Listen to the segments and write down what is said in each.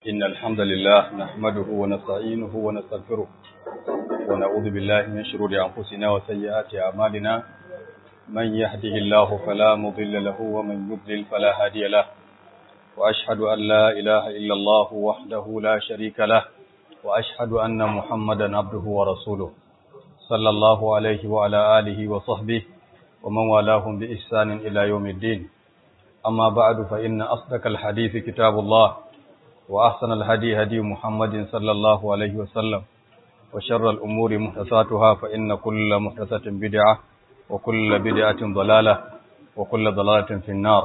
إن الحمد لله نحمده ونستعينه ونستغفره ونعوذ بالله من شرور أنفسنا وسيئات أعمالنا من يهده الله فلا مضل له ومن يضلل فلا هادي له وأشهد أن لا إله إلا الله وحده لا شريك له وأشهد أن محمدا عبده ورسوله صلى الله عليه وعلى آله وصحبه ومن والاهم بإحسان إلى يوم الدين أما بعد فإن أصدق الحديث كتاب الله وأحسن الهدي هدي محمد صلى الله عليه وسلم وشر الأمور محدثاتها فإن كل محدثة بدعة وكل بدعة ضلالة وكل ضلالة في النار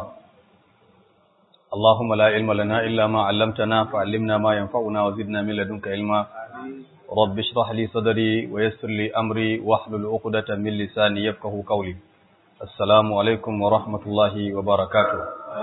اللهم لا علم لنا إلا ما علمتنا فعلمنا ما ينفعنا وزدنا من لدنك علما رب اشرح لي صدري ويسر لي أمري واحلل عقدة من لساني يفقه قولي السلام عليكم ورحمة الله وبركاته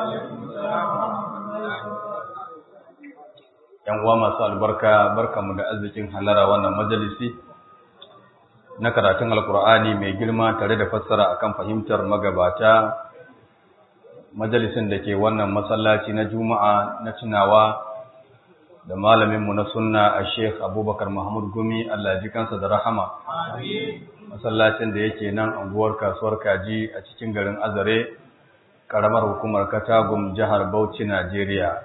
‘Yan uwa masu albarka, barkamu da arzikin halara wannan majalisi na karatun Alkur'ani mai girma tare da fassara akan fahimtar magabata majalisin da ke wannan masallaci na Juma'a na tunawa da malaminmu na sunna a Sheikh Abubakar Mahmud Gumi Allah ji kansa da rahama. Masallacin da yake nan anguwar kasuwar kaji a cikin garin Azare, ƙaramar hukumar Katagum jihar Bauchi, Najeriya.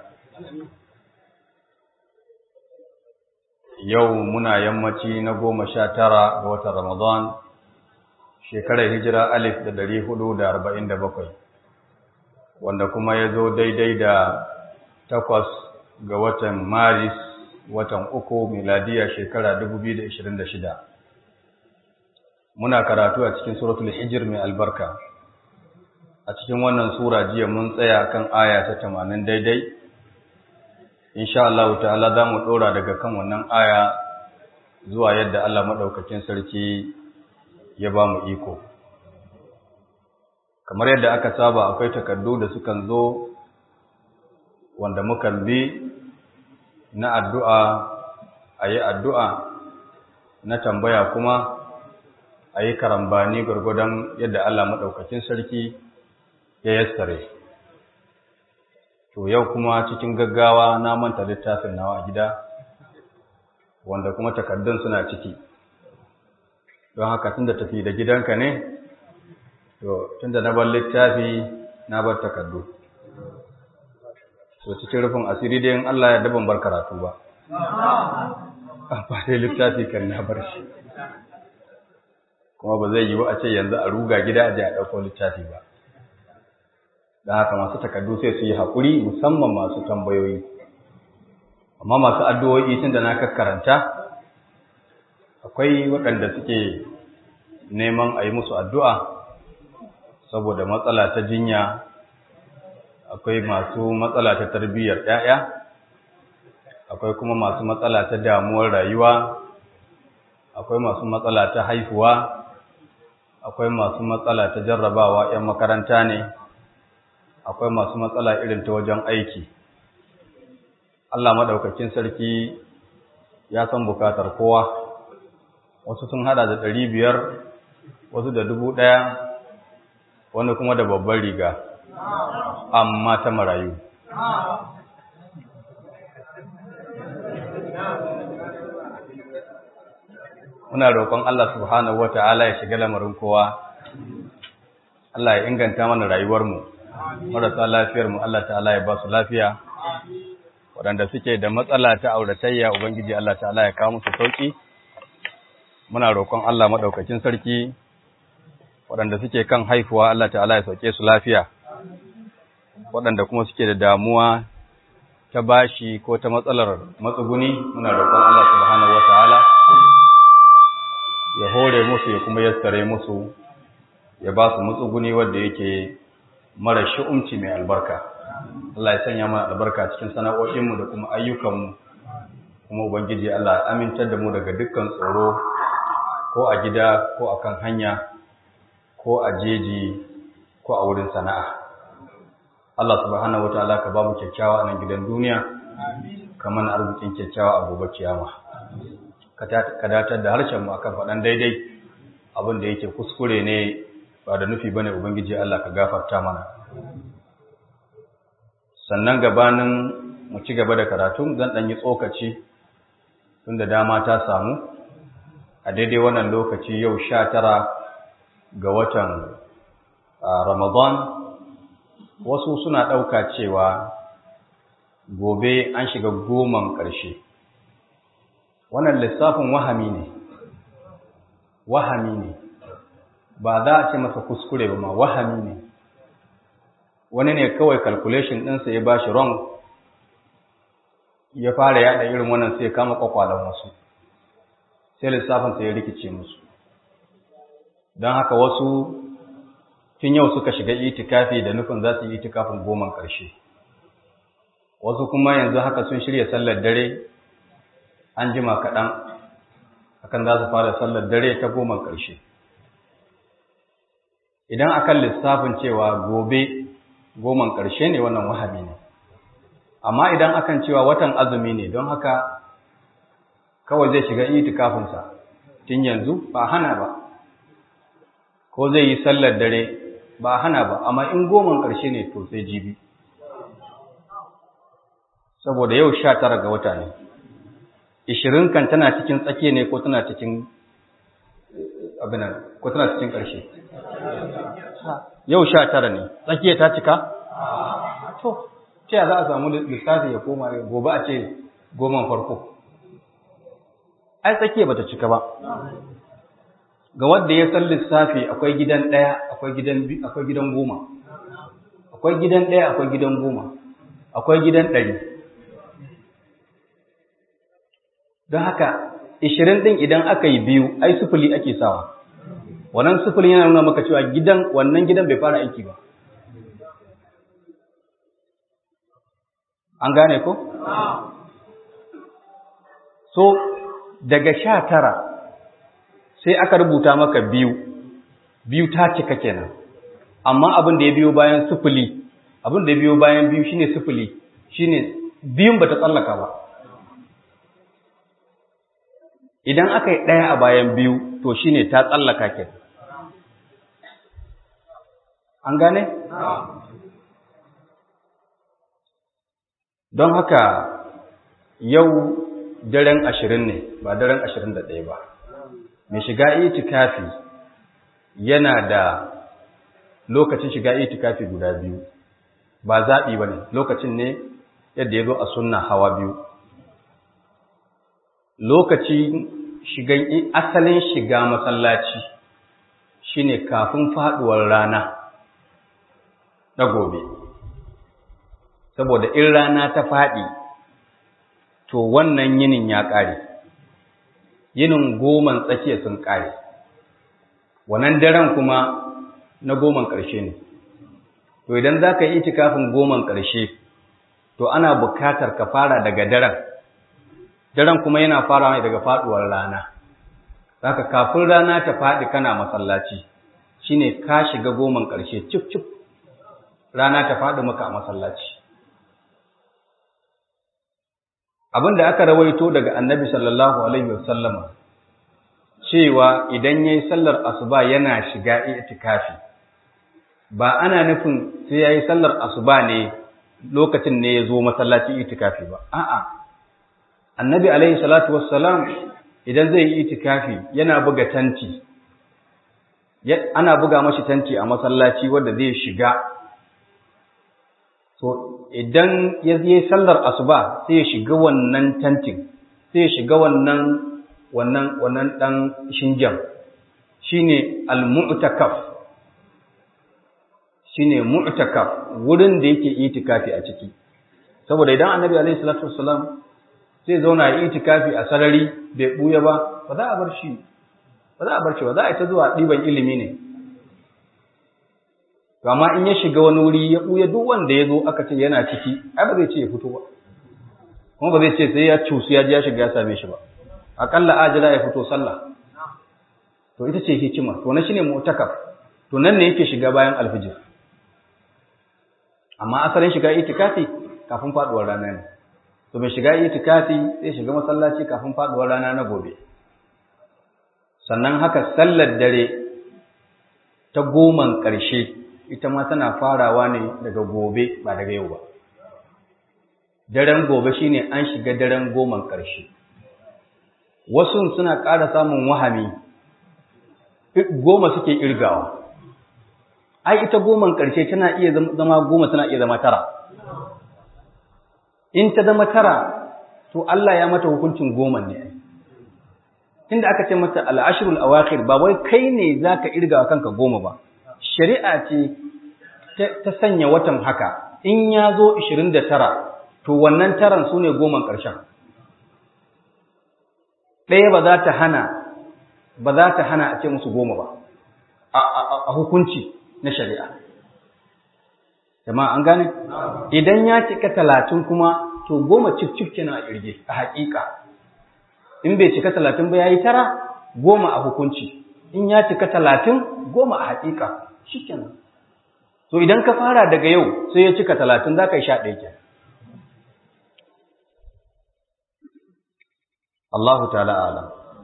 Yau muna yammaci na goma sha tara ga watan Ramadan, shekarar hijira alif da dari hudu da arba'in da bakwai, wanda kuma ya zo daidai da takwas ga watan Maris watan uku miladiya shekara 2026 muna karatu a cikin suratul hijir mai albarka a cikin wannan sura jiya mun tsaya kan aya ta 80 daidai insha Allah ta'ala za mu dora daga kan wannan aya zuwa yadda Allah madaukakin sarki ya ba mu iko kamar yadda aka saba akwai takardu da sukan zo wanda mukan bi na addu'a a yi addu'a na tambaya kuma a yi karambani gwargwadon yadda Allah maɗaukakin sarki ya yassare. To yau kuma cikin gaggawa na manta littafin nawa a gida, wanda kuma takardun suna ciki. Don haka tun da tafi da gidanka ne, to tun da na bar littafi na bar takardu. to cikin rufin asiri dai in Allah ya daban bar karatu ba ba dai littafi kan na bar shi kuma ba zai yiwu a ce yanzu a ruga gida a je a ɗauko littafi ba da haka masu takardu sai su yi haƙuri musamman masu tambayoyi amma masu addu'o'i tun da na kakkaranta akwai waɗanda suke neman a yi musu addu'a saboda matsala ta jinya akwai masu matsala ta tarbiyyar ‘ya'ya, akwai kuma masu matsala ta damuwar rayuwa, akwai masu matsala ta haihuwa, akwai masu matsala ta jarrabawa ‘yan makaranta ne, akwai masu matsala irin ta wajen aiki. Allah maɗaukakin sarki ya san bukatar kowa, wasu sun hada da ɗari biyar, wasu da dubu ɗaya, wani kuma da babbar riga. amma ta marayu. Muna roƙon Allah subhanahu wata'ala ya shiga lamarin kowa, Allah ya inganta mana rayuwarmu, marasa lafiyarmu Allah ta'ala ya ba su lafiya, waɗanda suke da matsala ta auratayya Ubangiji Allah ta'ala ya kawo musu sauƙi. Muna roƙon Allah maɗaukakin sarki, waɗanda suke kan haifuwa Allah ta'ala ya sauke su lafiya. waɗanda kuma suke da damuwa ta bashi ko ta matsalar matsuguni muna roƙon Allah subhanahu wataala ya hore musu ya kuma yassare musu ya ba su matsuguni wanda yake mara shi'umci mai albarka Allah ya sanya mana albarka cikin sana'o'inmu da kuma ayyukanmu kuma ubangiji Allah ya amintar da mu daga dukkan tsoro ko a gida ko a kan hanya ko a jeji ko a wurin sana'a Allah subhanahu wataala ka ba mu kyakkyawa a nan gidan duniya kamar arzikin kyakkyawa a gobe kiyama ka datar da harshen mu akan faɗan daidai abin da yake kuskure ne ba da nufi bane ubangiji Allah ka gafarta mana sannan gabanin mu ci gaba da karatu zan ɗan yi tsokaci tun da dama ta samu a daidai wannan lokaci yau sha tara ga watan ramadan wasu suna ɗauka cewa gobe an shiga goman ƙarshe wannan lissafin wahami ne wahami ne ba za a ce masa kuskure ba ma wahami ne wani ne kawai calculation ɗinsa ya ba shi wrong ya fara yada irin wannan sai kama kwakwalan wasu sai lissafin sai ya rikice musu don haka wasu tun yau suka shiga itikafi da nufin za su yi itikafin goman ƙarshe wasu kuma yanzu haka sun shirya sallar dare an jima kaɗan akan za su fara sallar dare ta goman ƙarshe idan akan lissafin cewa gobe goman ƙarshe ne wannan wahabi ne amma idan akan cewa watan azumi ne don haka kawai zai shiga itikafinsa tun yanzu ba hana ba ko zai yi sallar dare ba hana ba amma in goman ƙarshe ne to sai jibi saboda yau sha tara ga wata ne ishirin kan tana cikin tsakiya ne ko tana cikin abinan ko tana cikin ƙarshe yau sha tara ne tsakiya ta cika to ce za a samu lissafi ya koma gobe a ce goman farko ai tsakiya bata cika ba ga wanda ya san lissafi akwai gidan ɗaya akwai gidan akwai gidan goma akwai gidan ɗaya akwai gidan goma akwai gidan ɗari don haka ishirin ɗin idan aka yi biyu ai sufuli ake sawa wannan sufulin yana nuna maka cewa gidan wannan gidan bai fara aiki ba an gane ko? so daga sha tara sai aka rubuta maka biyu biyu ta cika kenan amma abin da ya biyo bayan sufuli abin da ya biyo bayan biyu shine sufuli shine biyun bata tsallaka ba idan aka yi ɗaya a bayan biyu to shine ta tsallaka kenan an gane? don haka yau daren ashirin ne ba daren ashirin da ɗaya ba mai shiga itikafi yana da lokacin shiga itikafi guda biyu ba zaɓi ba ne lokacin ne yadda ya zo a sunna hawa biyu lokacin shigan asalin shiga masallaci shine kafin faɗuwar rana na gobe saboda in rana ta faɗi to wannan yinin ya ƙare yinin goman tsakiya sun ƙare wannan daren kuma na goman ƙarshe ne to idan za ka yi itikafin goman ƙarshe to ana bukatar ka fara daga daren daren kuma yana farawa daga faɗuwar rana zaka kafin rana ta faɗi kana masallaci shine ka shiga goman ƙarshe cif cif rana ta faɗi maka a masallaci abin da aka rawaito daga annabi sallallahu alaihi wasallama cewa idan yayi sallar asuba yana shiga itikafi ba ana nufin sai yayi sallar asuba ne lokacin ne ya zo masallaci itikafi ba a'a annabi alaihi salatu wassalam idan zai yi itikafi yana buga tanti ana buga mashi tanti a masallaci wanda zai shiga so idan ya yi sallar asuba sai ya shiga wannan tantin sai ya shiga wannan wannan wannan dan shinjan shine al-mu'takaf shine mu'takaf wurin da yake itikafi a ciki saboda idan annabi alaihi salatu wassalam sai zauna ya itikafi a sarari bai buya ba ba za a bar shi ba za a bar shi ba za a ta zuwa ɗiban ilimi ne amma in ya shiga wani wuri ya buya duk wanda ya zo aka ce yana ciki ai ba zai ce ya fito ba kuma ba zai ce sai ya cusu ya ji ya shiga ya same shi ba akalla ajira ya fito sallah to ita ce hikima to na shine mu'takaf to nan ne yake shiga bayan alfijir amma asalin shiga itikafi kafin faduwar rana ne to mai shiga itikafi zai shiga masallaci kafin faduwar rana na gobe sannan haka sallar dare ta goman ƙarshe ita ma tana farawa ne daga gobe ba daga yau ba daren gobe shine an shiga daren goman ƙarshe wasu suna ƙara samun wahami goma suke irgawa ai ita goman ƙarshe tana iya zama goma tana iya zama tara in ta zama tara to Allah ya mata hukuncin goma ne tunda aka ce mata al'ashrul awakhir ba wai kai ne zaka irga kanka goma ba shari'a ce ta sanya watan haka in ya zo 29 to wannan taran sune goman ƙarshen ɗaya ba za ta hana ba za ta hana a ce musu goma ba a hukunci na shari'a jama'a an gane idan ya cika talatin kuma to goma cif-cif kenan a ƙirge a haƙiƙa in bai cika talatin ba ya yi tara goma a hukunci in ya cika talatin goma a haƙiƙa shi kenan to idan ka fara daga yau sai ya cika talatin za ka yi sha ɗaya kenan Allahu ta'ala alam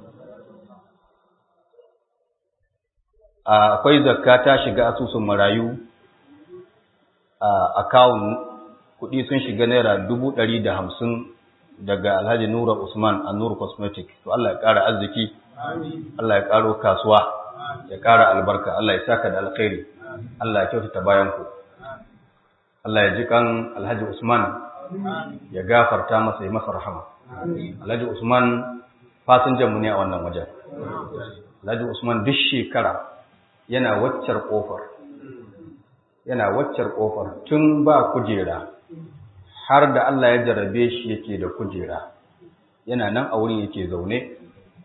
akwai zakka ta shiga asusun marayu a akawun kuɗi sun shiga naira dubu ɗari da hamsin daga alhaji nura usman a nura cosmetic to Allah ya ƙara arziki Allah ya ƙaro kasuwa ya ƙara albarka Allah ya saka da alkhairi Allah ya kyautata bayan ku Allah ya ji kan alhaji usman ya gafarta masa ya masa rahama alhaji usman fasinjan mu ne a wannan wajen alhaji usman duk shekara yana waccar kofar yana waccar kofar tun ba kujera har da Allah ya jarabe shi yake da kujera yana nan a wurin yake zaune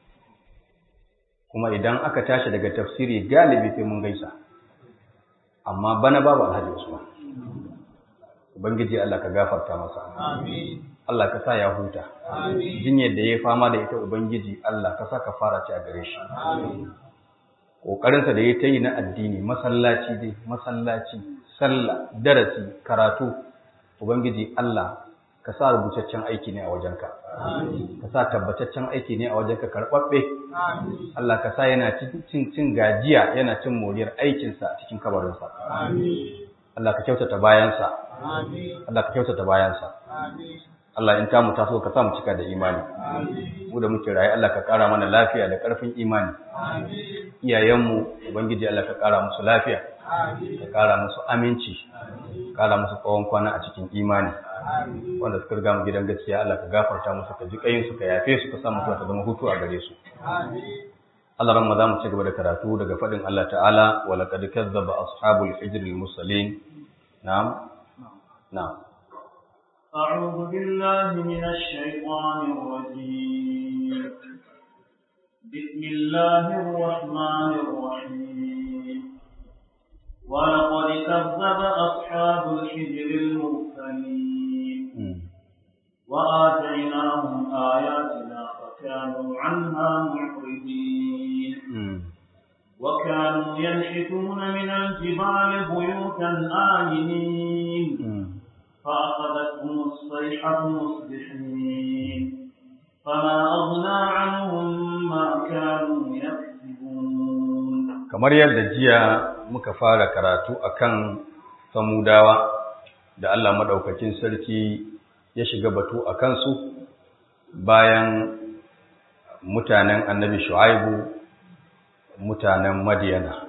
kuma idan aka tashi daga tafsiri galibi sai mun gaisa amma bana babu alhaji usman ubangiji Allah ka gafarta masa amin Allah ka sa ya huta amin jinyar da ya fama da ita ubangiji Allah ka sa ka fara ci a gare shi amin ƙoƙarinsa da ya ta yi na addini masallaci dai masallaci sallah darasi karatu ubangiji Allah ka sa rubutaccen aiki ne a wajenka ka sa tabbataccen aiki ne a wajenka karɓaɓɓe Allah ka sa yana cin cin gajiya yana cin moriyar aikinsa cikin kabarinsa Allah ka kyautata bayansa Allah ka kyautata bayansa Allah in tamu taso ka sa mu cika da imani mu da muke raye Allah ka ƙara mana lafiya da ƙarfin imani iyayenmu ubangiji Allah ka ƙara musu lafiya ka ƙara musu aminci ƙara musu tsawon kwana a cikin imani wanda suka riga mu gidan gaskiya Allah ka gafarta musu ka ji kayin su ka yafe su ka sa mutuwa ta zama hutu a gare su Allah ran za mu ci gaba da karatu daga faɗin Allah ta'ala wa laqad kazzaba ashabul hijr al mursalin na'am na'am أعوذ بالله من الشيطان الرجيم بسم الله الرحمن الرحيم ولقد كذب أصحاب الحجر المرسلين وآتيناهم آياتنا فكانوا عنها معرضين وكانوا ينحتون من الجبال بيوتا آمنين فأخذتهم الصيحة مصبحين فما أغنى عنهم ما كانوا يكسبون kamar yadda jiya muka fara karatu akan samudawa da Allah madaukakin sarki ya shiga batu a kansu bayan mutanen annabi shu'aibu mutanen madiyana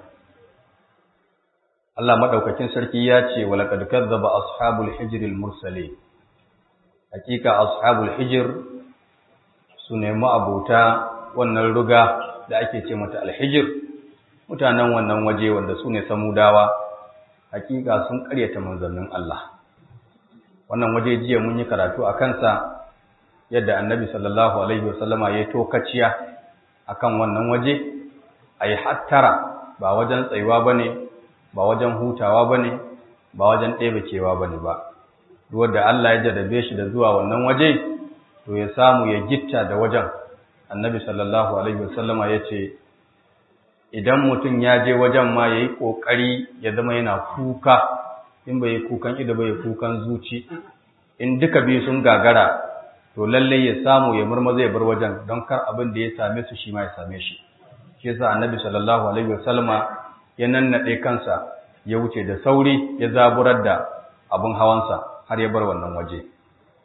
Allah madaukakin sarki ya ce wa laqad kadzdzaba ashabul hijr al mursalin hakika ashabul hijr su ne ma'abuta wannan ruga da ake ce mata al hijr mutanen wannan waje wanda su ne samudawa hakika sun karyata manzannin Allah wannan waje jiya mun yi karatu a kansa yadda annabi sallallahu alaihi wasallama ya tokaciya akan wannan waje ayi hattara ba wajen tsayuwa bane ba wajen hutawa ba ne ba wajen ɗebacewa ba ne ba wadda Allah ya jarrabe shi da zuwa wannan waje to ya samu ya gitta da wajen annabi sallallahu alaihi wasallama ya ce idan mutum ya je wajen ma ya yi ƙoƙari ya zama yana kuka in bai yi kukan ido bai kukan zuci in duka biyu sun gagara to lallai ya samu ya murmaza ya bar wajen don kar abin da ya same su shi ma ya same shi shi yasa annabi sallallahu alaihi wasallama ya nannaɗe kansa ya wuce da sauri ya zaburar da abin hawansa har ya bar wannan waje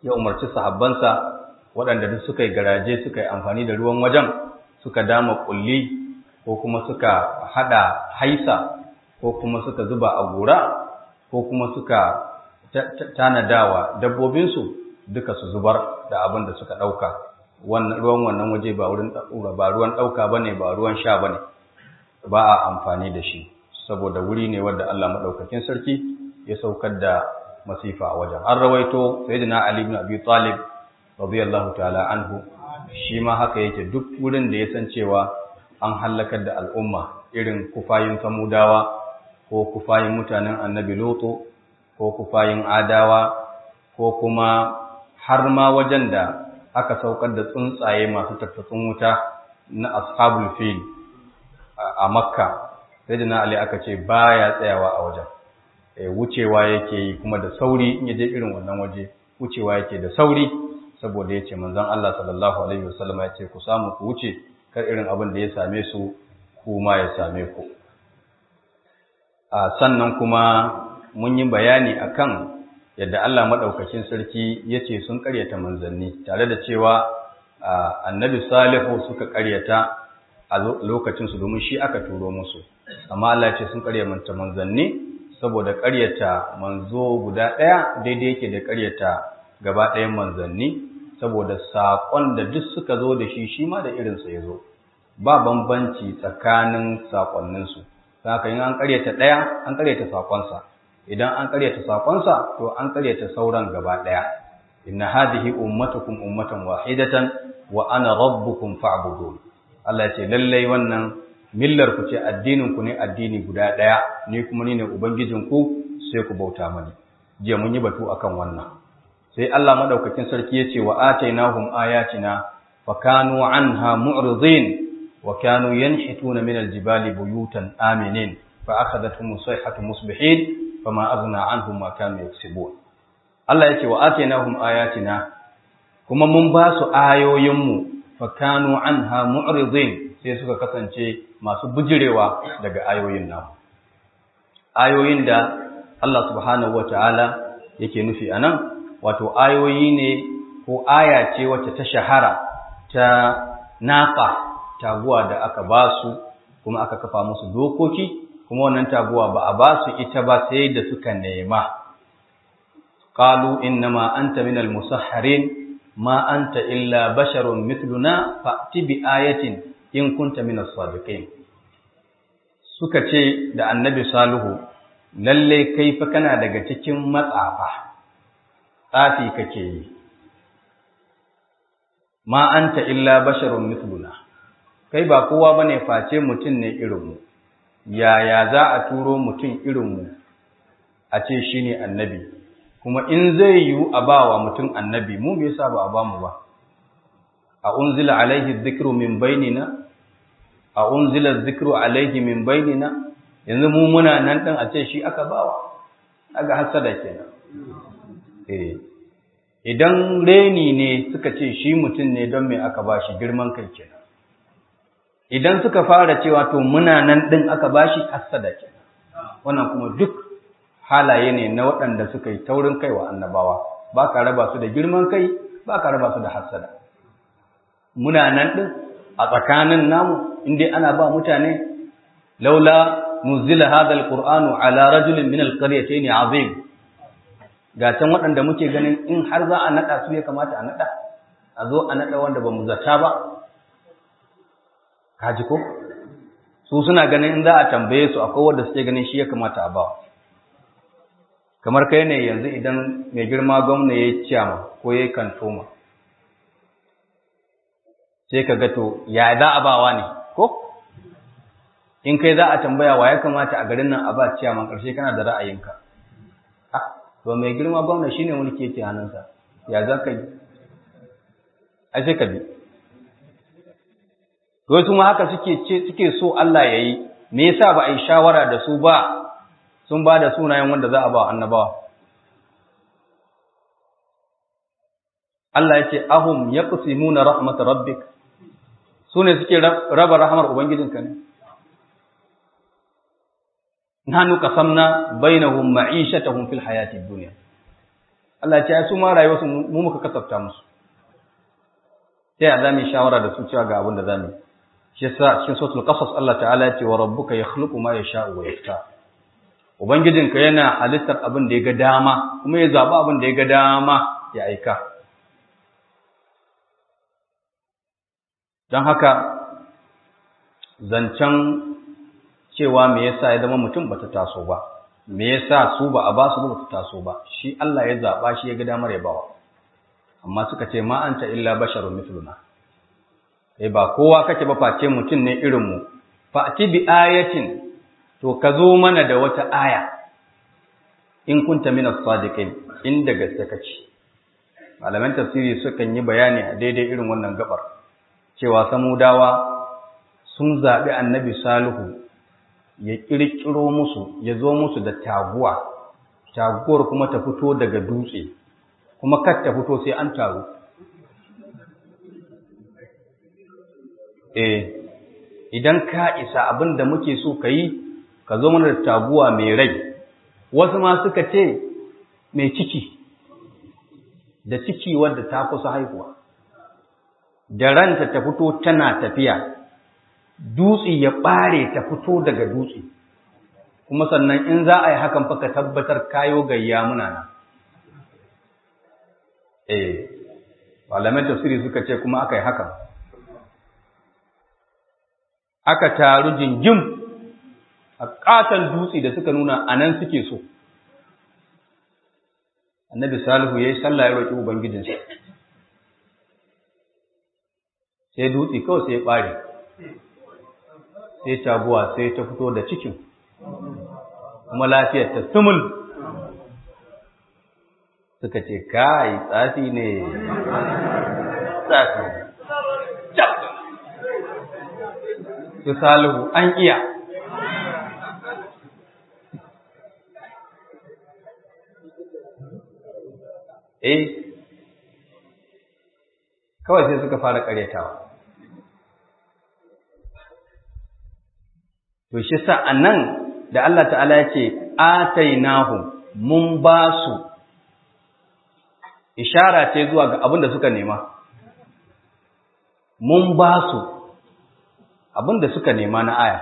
ya umarci sahabbansa waɗanda duk suka yi garaje suka yi amfani da ruwan wajen suka dama kulli ko kuma suka hada haisa ko kuma suka zuba a gora ko kuma suka tanadawa dabbobinsu duka su zubar da abin da suka ɗauka ruwan wannan waje ba ruwan ɗauka ba ne ba ruwan sha ba ne ba a amfani da shi saboda wuri ne wadda Allah maɗaukakin sarki ya saukar da masifa a wajen an rawaito sayyidina Ali ibn Abi Talib radiyallahu ta'ala anhu shi ma haka yake duk wurin da ya san cewa an hallakar da al'umma irin kufayin samudawa ko kufayin mutanen annabi Lutu ko kufayin adawa ko kuma har ma wajen da aka saukar da tsuntsaye masu tattattun wuta na ashabul fil a makka sai da na ali aka ce baya tsayawa a wajen wucewa yake yi kuma da sauri in yaje irin wannan waje wucewa yake da sauri saboda ya ce manzon Allah sallallahu alaihi wasallam ya ce ku samu ku wuce kar irin abin da ya same su kuma ya same ku sannan kuma mun yi bayani akan yadda Allah maɗaukakin sarki ya ce sun ƙaryata manzanni tare da cewa annabi salihu suka ƙaryata a lokacinsu domin shi aka turo musu amma Allah ce sun ƙaryata manzanni saboda ƙaryata manzo guda ɗaya daidai yake da ƙaryata gaba ɗayan manzanni saboda saƙon da duk suka zo da shi shi ma da irinsa ya zo ba bambanci tsakanin saƙonninsu haka in an ƙaryata ɗaya an ƙaryata saƙonsa idan an karyata sakonsa to an karyata sauran gaba daya inna hadhihi ummatukum ummatan wahidatan wa ana rabbukum fa'budun Allah ce lallai wannan millar ku ce addinin ku ne addini guda daya ni kuma ni ne ubangijin ku sai ku bauta mani jiya mun yi batu akan wannan sai Allah madaukakin sarki yace wa atainahum ayatina fa kanu anha mu'ridin wa kanu yanhituna min aljibali buyutan aminin fa akhadathum sayhatu musbihin fama azna anhum ma kanu yaksibun Allah yake wa atainahum ayatina kuma mun ba su ayoyin mu fa kanu anha mu'ridin sai suka kasance masu bujirewa daga ayoyin nan ayoyin da Allah subhanahu wataala yake nufi anan wato ayoyi ne ko aya ce wacce ta shahara ta naqa taguwa da aka ba su kuma aka kafa musu dokoki kuma wannan taguwa ba a ba su ita ba sai da suka nema qalu innama anta minal musahharin ma anta illa basharun mithluna fa'ti bi ayatin in kunta minas sadiqin suka ce da annabi salihu lalle kai fa kana daga cikin matsafa tsafi kake yi ma anta illa basharun mithluna kai ba kowa bane face mutum ne irinmu yaya za a turo mutum irinmu a ce shi ne annabi kuma in zai yiwu a ba wa mutum annabi mu bai sa ba a ba mu ba a unzila alaihi zikru min bainina a unzila zikru alaihi min bainina yanzu mu muna nan din a ce shi aka bawa aga hasada kenan eh idan reni ne suka ce shi mutum ne don me aka ba shi girman kai kenan idan suka fara cewa to muna nan din aka bashi hasada kenan wannan kuma duk halaye ne na waɗanda suka yi taurin kai wa annabawa ba ka raba su da girman kai ba ka raba su da hasada muna nan din a tsakanin namu inda ana ba mutane laula nuzila hadha alqur'anu ala rajulin min alqaryatayn azim ga can waɗanda muke ganin in har za a nada su ya kamata a nada a zo a nada wanda ba mu zata ba kaji ko su suna ganin in za a tambaye su akwai wanda suke ganin shi ya kamata a bawa kamar kai ne yanzu idan mai girma gwamna ya yi ciyama ko ya yi kantoma sai ka ga to ya za a bawa ne ko in kai za a tambaya wa ya kamata a garin nan a ba ciyaman ƙarshe kana da ra'ayinka to mai girma gwamna shine mulki yake hannunsa ya za ka yi ai sai ka bi wasu ma haka suke ce suke so Allah ya yi me yasa ba a yi shawara da su ba sun ba da sunayen wanda za a ba annabawa Allah ya ce ahum yaqsimuna rahmat rabbik su ne suke raba rahmar ubangijinka ne nahnu qasamna bainahum ma'ishatahum fil hayatid dunya Allah ce ya su ma rayuwarsu mu muka kasafta musu sai a zami shawara da su cewa ga abin da zamu shi yasa cikin suratul qasas Allah ta'ala ya ce wa rabbuka yakhluqu ma yasha'u wa yafta ubangijinka yana halittar abin da ya ga dama kuma ya zaba abin da ya ga dama ya aika don haka zancen cewa me yasa ya zama mutum bata taso ba me yasa su ba a ba su ba bata taso ba shi Allah ya zaba shi ya ga damar ya bawa amma suka ce ma anta illa basharun mithluna eh ba kowa kake ba face mutum ne irin mu fa ati bi ayatin to ka zo mana da wata aya in kunta min as-sadiqin inda gaske kace malaman tafsiri sukan yi bayani a daidai irin wannan gabar cewa samudawa sun zaɓi annabi salihu ya ƙirƙiro musu ya zo musu da taguwa taguwar kuma ta fito daga dutse kuma kar ta fito sai an taru eh idan ka isa abin da muke so ka yi ka zo mana da taguwa mai rai wasu ma suka ce mai ciki da ciki wadda ta kusa haihuwa da ranta ta fito tana tafiya dutse ya ɓare ta fito daga dutse kuma sannan in za a yi hakan fa ka tabbatar kayo gayya muna nan eh malaman tafsiri suka ce kuma aka yi hakan aka taru jingim a ƙaton dutse da suka nuna a nan suke so annabi salihu ya yi sallah ya roƙi ubangijinsa sai dutse kawai sai ya ɓare sai taguwa sai ta fito da cikin kuma lafiyar ta sumul suka ce kai tsafi ne tsafi su salihu an iya eh kawai sai suka fara karyatawa to shi sa anan da Allah ta'ala ya ce atainahum mun ba su ishara ce zuwa ga abin da suka nema mun ba su abin da suka nema na aya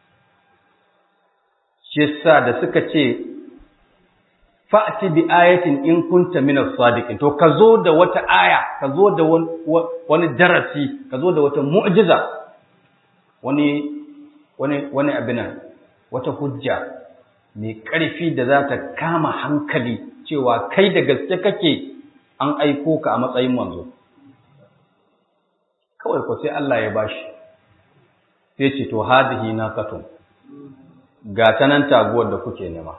shi sa da suka ce fa'ati bi ayatin in kunta min as-sadiqin to ka zo da wata aya ka zo da wani darasi ka zo da wata mu'jiza wani wani wani abinan wata hujja mai ƙarfi da za ta kama hankali cewa kai da gaske kake an aiko ka a matsayin manzo kawai ko sai Allah ya bashi sai ce to hadihi naqatun ga tanan taguwar da kuke nema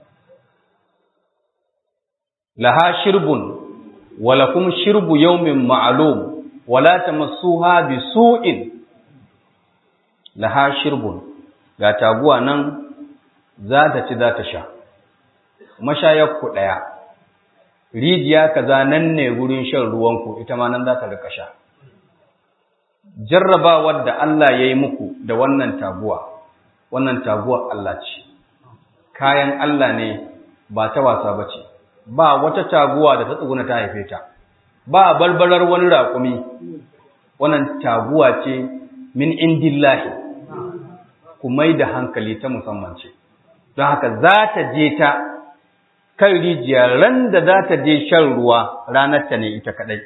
laha shirbun wa lakum shirbu yawmin ma'lum wala tamassuha bisu'in laha shirbun ga taguwa nan za ta ci za ta sha mashayarku ɗaya rijiya kaza nan ne gurin shan ruwanku ita ma nan za ta rika sha jarrabawar da Allah ya yi muku da wannan taguwa wannan taguwa Allah ce kayan Allah ne ba ta wasa ba ce ba wata taguwa da ta tsuguna ta haife ta ba balbalar wani raƙumi wannan taguwa ce min indillahi ku mai da hankali ta musamman ce don haka za ta je ta kan rijiya ran da za ta je shan ruwa ranar ta ne ita kadai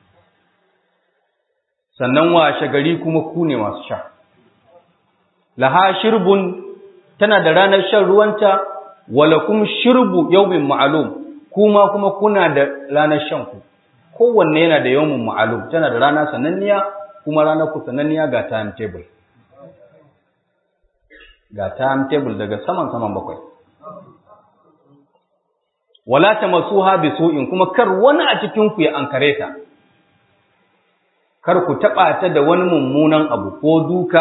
sannan washe gari kuma ku ne masu sha laha shirbun tana da ranar shan ruwanta walakum shirbu yawmin ma'lum kuma kuma kuna da ranar shan ku kowanne yana da yawmin ma'lum tana da rana sananniya kuma ranar ku sananniya ga timetable ga timetable daga saman saman bakwai wala tamassuha bisu'in kuma kar wani a cikin ku ya ankare ta kar ku taba ta da wani mummunan abu ko duka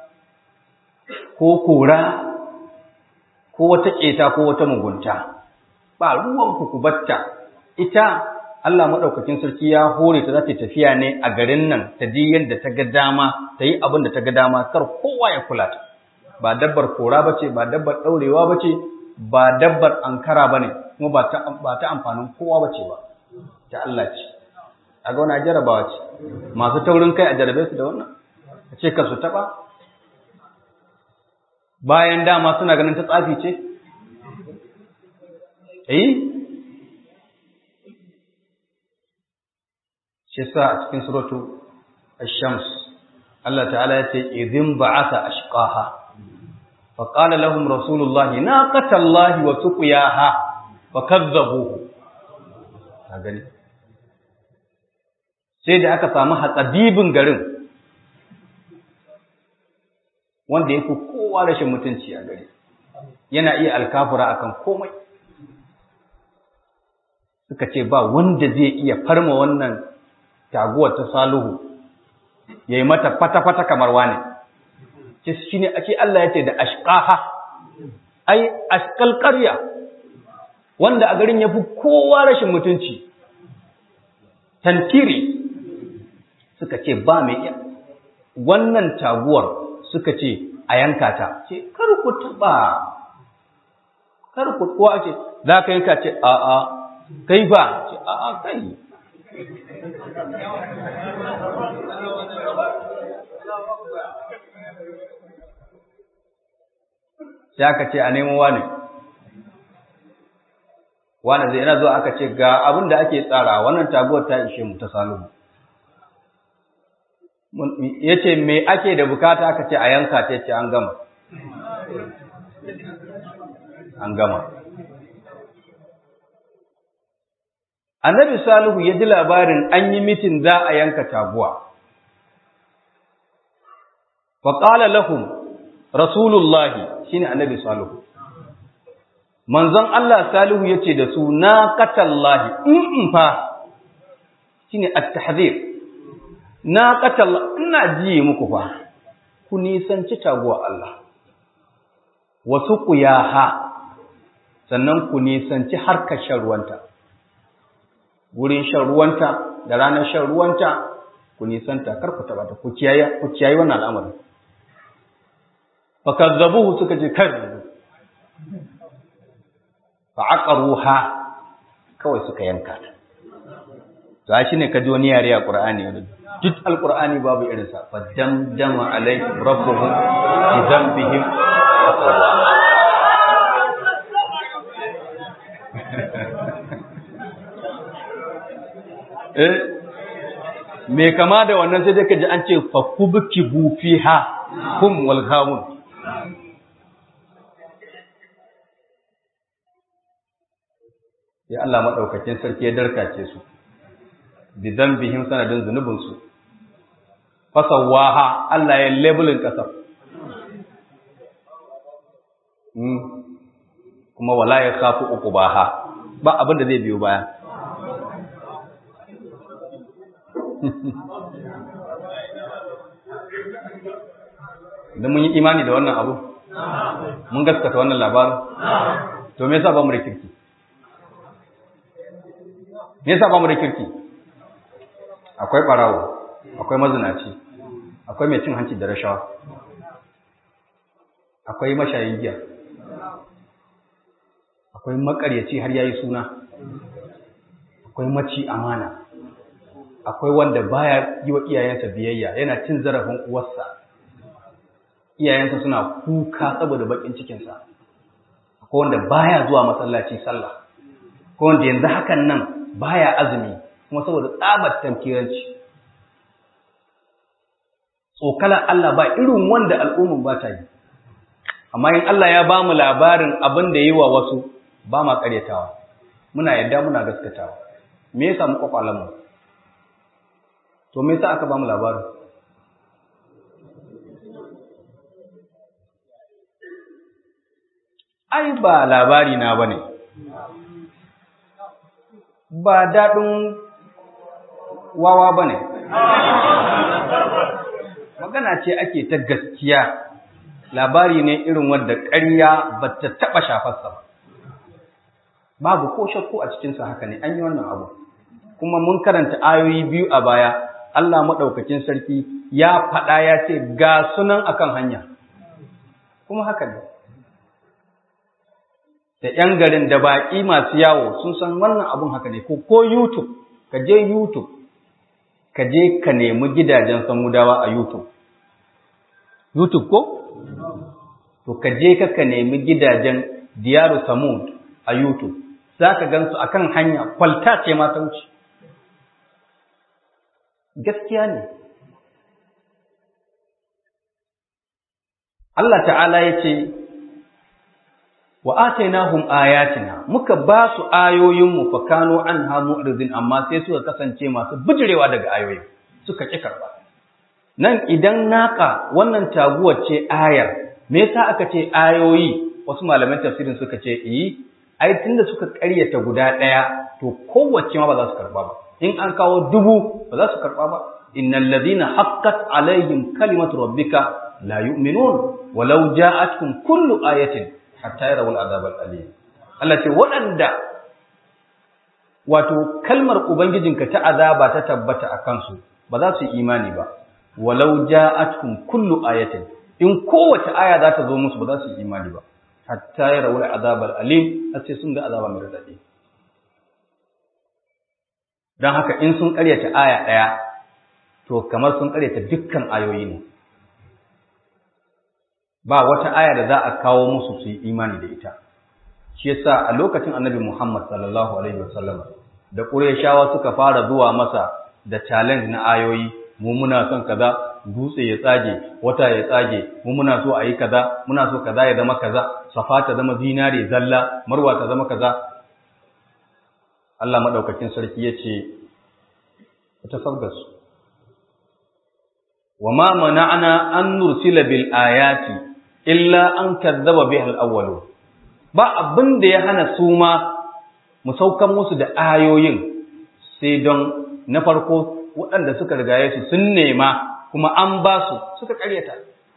ko kora ko wata keta ko wata mugunta ba ruwan ku ku batta ita Allah madaukakin sarki ya hore ta za ta tafiya ne a garin nan ta ji yadda ta ga dama ta yi abin da ta ga dama kar kowa ya kula ta ba dabbar kora bace ba dabbar daurewa bace ba dabbar ankara bane kuma ba ta ba ta amfanin kowa bace ba ta Allah ce a ga wani jarabawa ce masu taurin kai a jarabe su da wannan a ce ka su taɓa bayan dama suna ganin ta tsafi ce eh shi sa a cikin suratu ash-shams Allah ta'ala ya ce idhin ba'atha ashqaha fa qala lahum rasulullahi naqatallahi wa suqiyaha fa kazzabuhu ka gani sai da aka samu hatsabibin garin wanda ya fi kowa rashin mutunci a gari yana iya alkafura akan komai suka ce ba wanda zai iya farma wannan taguwar ta saluhu ya yi mata fata-fata kamar wani shi ne ake Allah ya ce da ashkaha ai ashkal ƙarya wanda a garin ya fi kowa rashin mutunci tantiri suka ce ba mai iya wannan taguwar suka ce a yanka ta ce kar ku taba kar ku kuwa ce za ka yanka ce a a kai ba ce a a kai sai aka ce a nemo wani wani zai yana zuwa aka ce ga abin da ake tsara wannan taguwar ta ishe mu ta salihu ya ce me ake da bukata aka ce a yanka ta ce an gama an gama annabi salihu ya ji labarin an yi mitin za a yanka taguwa faƙala lahum rasulullahi shine annabi salihu manzon Allah salihu ya ce da su na katallahi in fa shine at-tahzir na katalla ina jiye muku fa ku nisanci taguwa Allah wasu ku ha sannan ku nisanci harkar shan ruwanta wurin shan ruwanta da ranar shan ruwanta ku nisanta kar ku taba ta ku kiyaye ku kiyaye wannan al'amari fakazzabuhu suka ce kar fa aqaruha kawai suka yanka ta to shi ne ka ji wani yare a Qur'ani duk alqur'ani babu irin sa fa damdama alaihim rabbuhum bi dhanbihim eh me kama da wannan sai dai ka ji an ce fa kubkibu fiha hum wal ghamun ya Allah madaukakin sarki ya darkace su bi dhanbihim sanadin zunubin su fasawaha Allah ya labelin kasar hmm. kuma wala ya khafu uqubaha ba abin da zai biyo baya Idan mun yi imani da wannan abu, mun gaskata wannan labarin, to me yasa ba mu da kirki? Me yasa ba mu da kirki? Akwai ɓarawo, akwai mazinaci, akwai mai cin hanci da rashawa, akwai mashayin giya, akwai makaryaci har yayi suna, akwai maci amana. akwai wanda baya yi wa iyayensa biyayya yana cin zarafin uwarsa iyayensa suna kuka saboda bakin cikinsa akwai wanda baya zuwa masallaci sallah akwai wanda yanzu hakan nan baya azumi kuma saboda tsabar tamkiranci tsokalar Allah ba irin wanda al'ummin ba ta yi amma in Allah ya ba mu labarin abin da yi wa wasu ba ma karyatawa muna yadda muna gaskatawa me yasa mu kwakwalan mu to me yasa aka ba mu labarin ai ba labari na bane ba daɗin wawa bane magana ce ake ta gaskiya labari ne irin wanda ƙarya ba ta taɓa shafarsa ba babu ko shakku a cikinsa haka ne an yi wannan abu kuma mun karanta ayoyi biyu a baya Allah maɗaukakin sarki ya faɗa ya ce ga sunan akan hanya kuma haka ne da ‘yan garin da baƙi masu yawo sun san wannan abun haka ne ko ko YouTube ka je YouTube ka je ka nemi gidajen samudawa a YouTube YouTube ko to ka je ka ka nemi gidajen diyaru samud a YouTube za ka gan su akan hanya kwalta ce ma ta wuce gaskiya ne Allah ta'ala ya ce wa atainahum ayatina muka ba su ayoyinmu fa kanu anha mu'ridin amma sai suka kasance masu bijirewa daga ayoyin suka ki karba nan idan naka wannan taguwar ce ayar me yasa aka ce ayoyi wasu malaman tafsirin suka ce eh ai tunda suka ƙaryata guda ɗaya to kowace ma ba za su karba ba in an kawo dubu ba za su karba ba innal ladina haqqat alaihim kalimatu rabbika la yu'minun walau ja'atkum kullu ayatin hatta yarawul azab al-alim Allah ce waɗanda wato kalmar ubangijinka ta azaba ta tabbata a kansu ba za su yi imani ba walau ja'atkum kullu ayatin in kowace aya za ta zo musu ba za su yi imani ba hatta yarawul azab al-alim sai sun ga azaba mai radadi dan haka in sun karyata aya daya to kamar sun karyata dukkan ayoyi ne ba wata aya da za a kawo musu su yi imani da ita shi yasa a lokacin annabi Muhammad sallallahu alaihi wasallam da Qurayshawa suka fara zuwa masa da challenge na ayoyi mu muna son kaza dutse ya tsage wata ya tsage mu muna so a yi kaza muna so kaza ya zama kaza safa ta zama zinare zalla marwa ta zama kaza Allah madaukakin sarki yace ta sabgasu وما منعنا أن نرسل بالآيات illa an kazzaba biha al-awwalu ba abin da ya hana su ma mu saukan musu da ayoyin sai don na farko waɗanda suka rigaye su sun nema kuma an ba su suka ƙaryata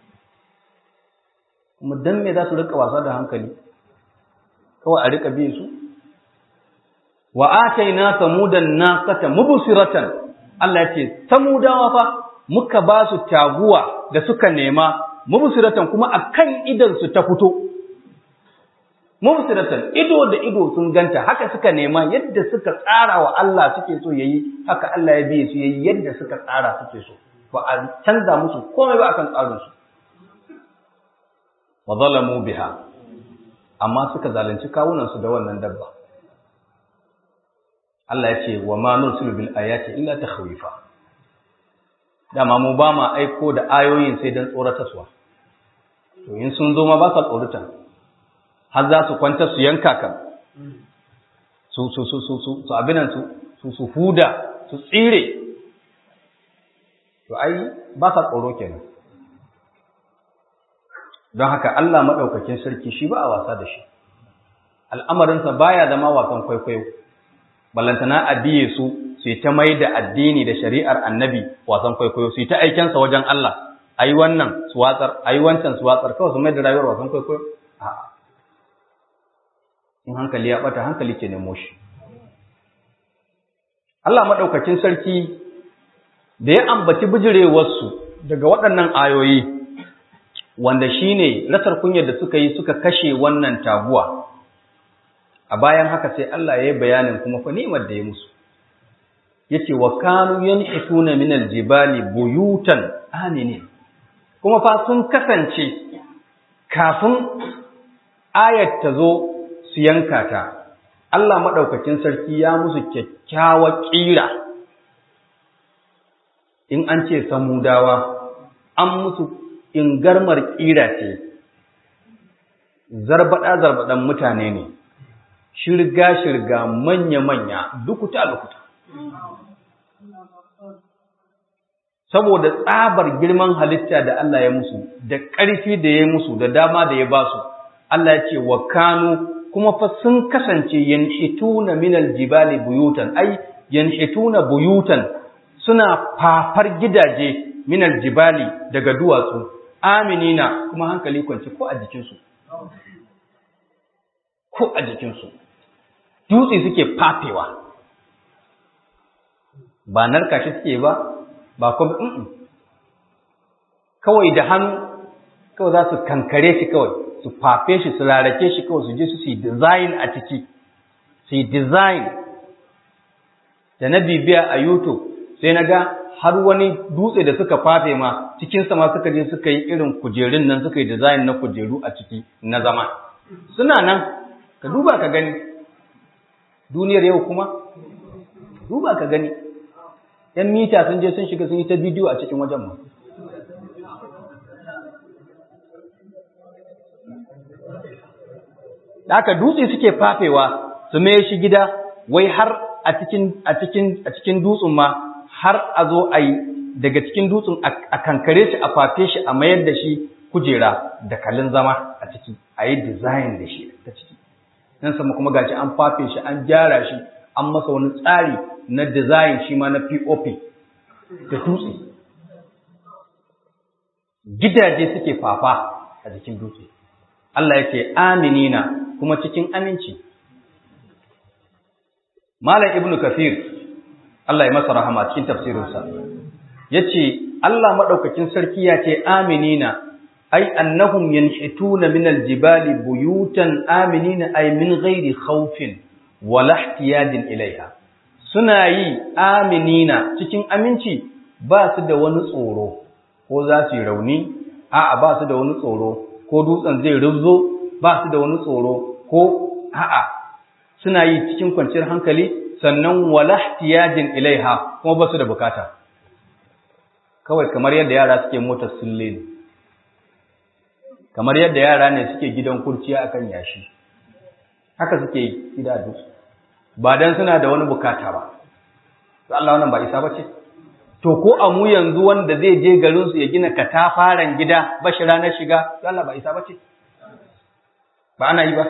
kuma dan me za su rika wasa da hankali kawai a rika biye su wa ataina samudan naqata mubsiratan Allah ya ce samudawa fa muka ba su taguwa da suka nema mubsiratan kuma akan idan su ta fito mubsiratan ido da ido sun ganta haka suka nema yadda suka tsara wa Allah suke so yayi haka Allah ya bi su yayi yadda suka tsara suke so ba a canza musu komai ba akan tsarin su wa zalamu biha amma suka zalunci kawunan su da wannan dabba Allah ya ce wa ma nursilu bil ayati illa takhwifa dama mu ba ma aiko da ayoyin sai dan tsoratarwa to in sun zo ma ba sa tsorata har za su kwanta su yanka kan su su su su su su abinan su su su huda su tsire to ai ba sa tsoro kenan don haka Allah madaukakin sarki shi ba a wasa da shi al'amarinsa baya zama wasan kwaikwayo ballantana a biye su su ta mai da addini da shari'ar annabi wasan kwaikwayo su ta aikensa wajen Allah ayi wannan su watsar ayi wancan su watsar kawai su mai da rayuwar wasan kwaikwayo a'a in hankali ya bata hankali ke nemo shi Allah madaukakin sarki da ya ambaci bijirewarsu daga waɗannan ayoyi wanda shine rasar kunyar da suka yi suka kashe wannan taguwa a bayan haka sai Allah ya yi bayanin kuma fa ni'imar da ya musu yace wa kanu yanhituna min aljibali buyutan aminin kuma fa sun kasance kafin ayat ta zo su yanka ta Allah madaukakin sarki ya musu kyakkyawa kira in an ce samudawa an musu ingarmar kira ce zarbada zarbadan mutane ne shirga shirga manya manya dukuta lukuta saboda tsabar girman halitta da Allah ya musu da ƙarfi da ya musu da dama da ya ba su Allah ya ce wa kanu kuma fa sun kasance yanhituna minal jibali buyutan ai yanhituna buyutan suna fafar gidaje minal jibali daga duwatsu aminina kuma hankali kwance ko a jikinsu ko a jikinsu dutse suke fafewa ba narka shi suke ba ba kuma kawai da hannu kawai za su kankare shi kawai su fafe shi su rarake shi kawai su je su yi design a ciki su yi design da na bibiya a youtube sai na ga har wani dutse da suka fafe ma cikinsa ma suka je suka yi irin kujerun nan suka yi design na kujeru a ciki na zama suna nan ka duba ka gani duniyar yau kuma duba ka gani ‘yan mita sun je sun shiga sun yi ta bidiyo a cikin wajen mu da aka dutse suke fafewa su mai shi gida wai har a cikin a cikin a cikin dutsen ma har a zo a yi daga cikin dutsen a kankare shi a fafe shi a mayar da shi kujera da kalin zama a ciki a yi design da shi ta ciki nan sama kuma gashi an fafe shi an gyara shi an masa wani tsari na design shi ma na POP da dutse gidaje suke fafa a jikin dutse Allah ya ce aminina kuma cikin aminci Malam Ibn Kathir Allah ya masa rahama cikin tafsirinsa yace Allah madaukakin sarki ya ce aminina ai annahum yanhituna min aljibali buyutan aminina ay min ghairi khawfin wala ihtiyajin ilaiha suna yi aminina cikin aminci ba su da wani tsoro ko za su yi rauni a'a ba su da wani tsoro ko dutsen zai rubzo ba su da wani tsoro ko a'a suna yi cikin kwanciyar hankali sannan wala ihtiyajin ilaiha kuma ba su da bukata kawai kamar yadda yara suke motar sulle ne kamar yadda yara ne suke gidan kurciya akan yashi haka suke gida dutse ba dan suna da wani bukata ba to Allah wannan ba isa bace to ko a mu yanzu wanda zai je garin su ya gina katafaren gida ba shi ranar shiga to Allah ba isa bace ba ana yi ba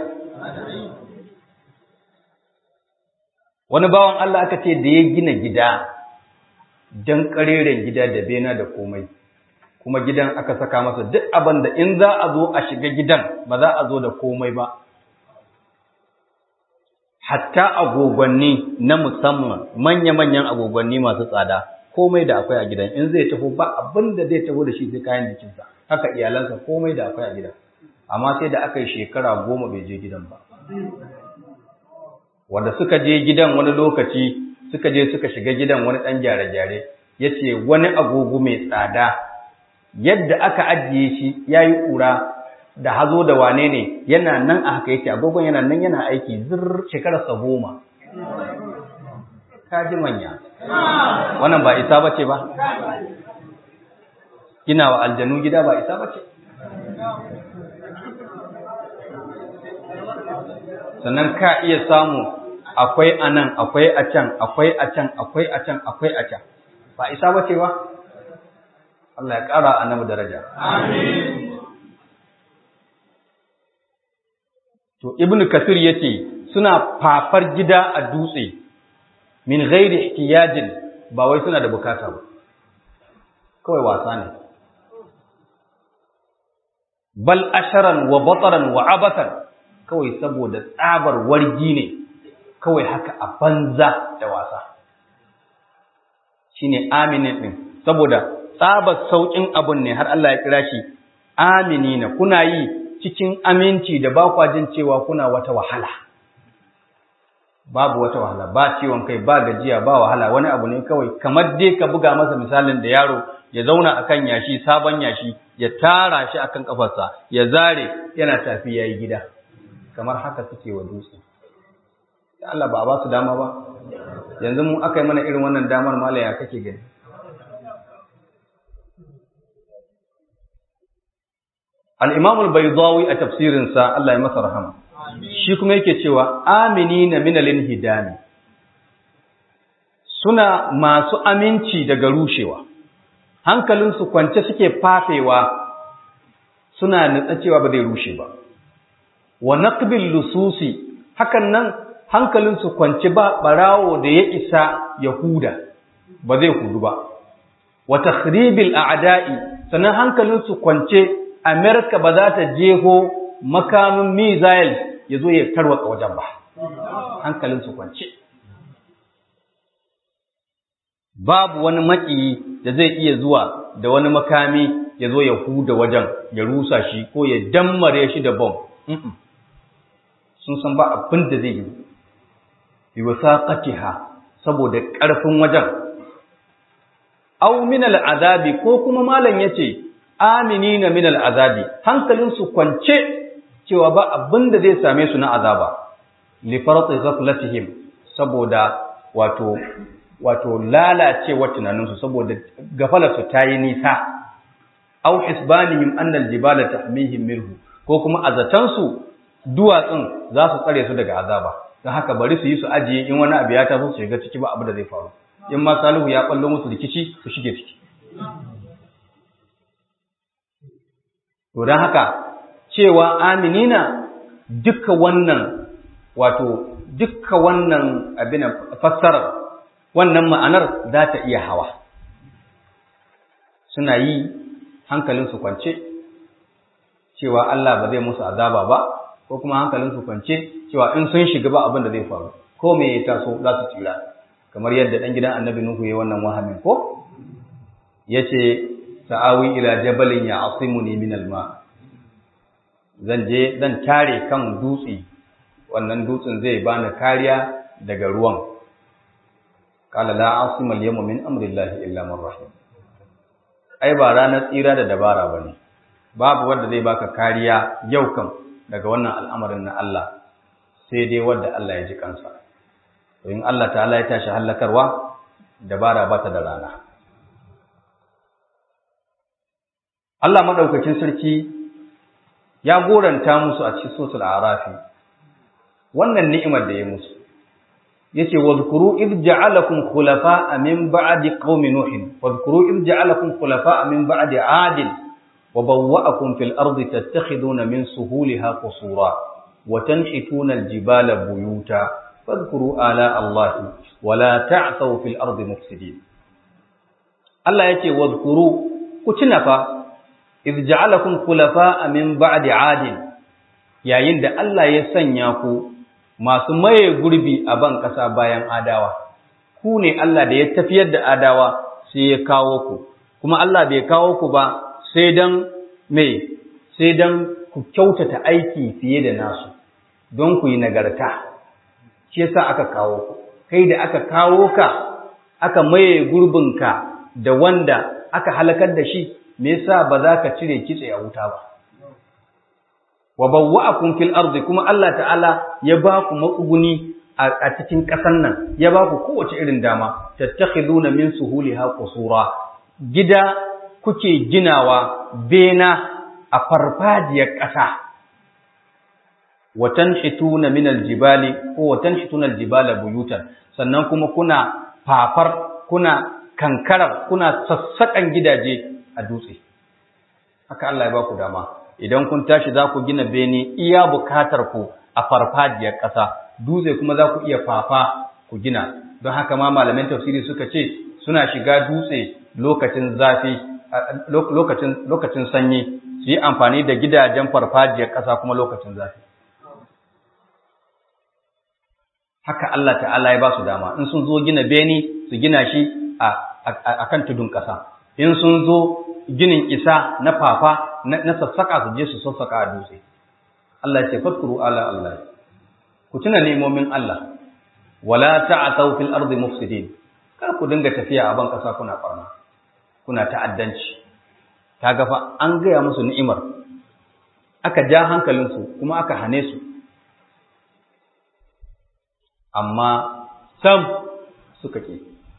wani bawan Allah aka ce da ya gina gida dan kareren gida da bena da komai kuma gidan aka saka masa duk abin da in za a zo a shiga gidan ba za a zo da komai ba hatta agogwanni na musamman manya-manyan agogwanni masu tsada komai da akwai a gidan in zai tafi ba abin da zai tafi da shi sai kayan jikinsa haka iyalansa komai da akwai a gidan amma sai da aka yi shekara goma bai je gidan ba wanda suka je gidan wani lokaci suka je suka shiga gidan wani ɗan gyare-gyare ya ce wani agogo mai tsada yadda aka ajiye shi ya yi ƙura da hazo da wane ne yana nan a haka yake agogon yana nan yana aiki zir shekararsa goma kaji manya wannan ba isa bace ba gina wa aljanu gida ba isa bace sannan ka iya samu akwai a nan akwai a can akwai a can akwai a can akwai a can ba isa bace ba Allah ya ƙara annabi daraja amin To Ibn Kasir yace suna fafar gida a dutse min ghairi ihtiyajin ba wai suna da bukata ba. Kawai wasa ne. Bal asharan wa bataran wa abatan kawai saboda tsabar wargi ne kawai haka a banza da wasa. Shine aminin din saboda tsabar saukin abun ne har Allah ya kira shi aminina kuna yi cikin aminci da ba kwa jin cewa kuna wata wahala babu wata wahala ba ciwon kai ba gajiya ba wahala wani abu ne kawai kamar dai ka buga masa misalin da yaro ya zauna akan yashi sabon yashi ya tara shi akan kafarsa ya zare yana tafi yayi gida kamar haka suke wa dutse Allah ba a ba su dama ba yanzu mu aka yi mana irin wannan damar malaya kake gani al'imam al-baidawi a tafsirinsa Allah ya masa rahama shi kuma yake cewa amini na minalin hidami suna masu aminci daga rushewa hankalinsu kwance suke fafewa suna nutsa cewa ba zai rushe ba wa naqbil lususi hakan nan hankalinsu kwance ba barawo da ya isa yahuda ba zai hudu ba wa takhribil a'da'i sannan hankalinsu kwance Amerika ba za ta jeho makamin missile ya zo ya tarwatsa wajen ba, hankalinsu kwance. Babu wani maƙiyi da zai iya zuwa da wani makami ya zo ya huda wajen ya rusa shi ko ya dammare shi da bom sun san ba abin da zai yi bi wasaqatiha saboda ƙarfin wajen aw min al'azabi ko kuma malam yace aminina min al'azabi hankalin su kwance cewa ba abin da zai same su na azaba li farati ghaflatihim saboda wato wato lalacewa tunaninsu saboda gafalarsu ta yi nisa au isbanihim annal jibala tahmihim minhu ko kuma azatansu duwatsun za su tsare su daga azaba don haka bari su yi su ajiye in wani abu ya taso su shiga ciki ba abu da zai faru in ma salihu ya ballo musu rikici su shige ciki to don haka cewa aminina duka wannan wato duka wannan abin fassarar wannan ma'anar za ta iya hawa suna yi hankalinsu kwance cewa Allah ba zai musu azaba ba ko kuma hankalinsu kwance cewa in sun shiga ba abin da zai faru ko me ya taso za su tsira kamar yadda dan gidan annabi Nuhu ya wannan wahamin ko yace sa'awi ila jabalin ya asimuni min alma zan je zan tare kan dutse wannan dutsen zai bani kariya daga ruwan qala la asima al-yawma min amri llahi illa man rahim ai ba ranar tsira da dabara bane babu wanda zai baka kariya yau kan daga wannan al'amarin na Allah sai dai wanda Allah ya ji kansa to in Allah ta'ala ya tashi hallakarwa dabara ba ta da rana Allah madaukakin sarki ya goranta musu a cikin sosul arafi wannan ni'imar da ya musu yace wadhkuru id ja'alakum khulafa'a min ba'di qaumi nuhin wadhkuru id ja'alakum khulafa'a min ba'di 'adin wa bawwa'akum fil ardi tattakhiduna min suhuliha qusura wa tanhituna al-jibala buyuta fadhkuru ala allahi wa la ta'thaw fil ardi mufsidin Allah yace wadhkuru ku tuna fa id ja'alakum khulafa'a min ba'di 'adin yayin da Allah ya sanya ku masu maye gurbi a ban ƙasa bayan adawa, ku ne Allah da ya tafiyar da adawa sai ya kawo ku, kuma Allah bai kawo ku ba sai don mai, sai don ku kyautata aiki fiye da nasu, don ku yi nagarta, shi yasa aka kawo ku, kai da aka kawo ka, aka maye gurbinka da wanda aka halakar da shi, me yasa ba za ka cire kitse a wuta ba. wa bawwa'akum fil ardi kuma Allah ta'ala ya ba ku matsuguni a cikin ƙasar nan ya ba ku kowace irin dama tattakhiduna min suhuliha qusura gida kuke ginawa bena a farfajiyar ƙasa wa tanhituna min aljibali ko wa tanhituna aljibala buyutan sannan kuma kuna fafar kuna kankarar kuna sassaƙan gidaje a dutse haka Allah ya ba ku dama idan kun tashi za ku gina bene iya bukatar ku a farfajiyar ƙasa dutse kuma za ku iya fafa ku gina don haka ma malaman tafsiri suka ce suna shiga dutse lokacin zafi lokacin lokacin sanyi su yi amfani da gidajen farfajiyar ƙasa kuma lokacin zafi haka Allah ta'ala ya ba su dama in sun zo gina bene su gina shi a kan tudun ƙasa in sun zo ginin isa na fafa na sassaka su je su sassaka a dutse Allah ya ce fadkuru ala Allah ku tuna nemomin Allah wala ta'thaw fil ardi mufsidin kar ku dinga tafiya a ban kasa kuna farma kuna ta'addanci kaga fa an gaya musu ni'imar aka ja hankalinsu kuma aka hane su amma sam suka ke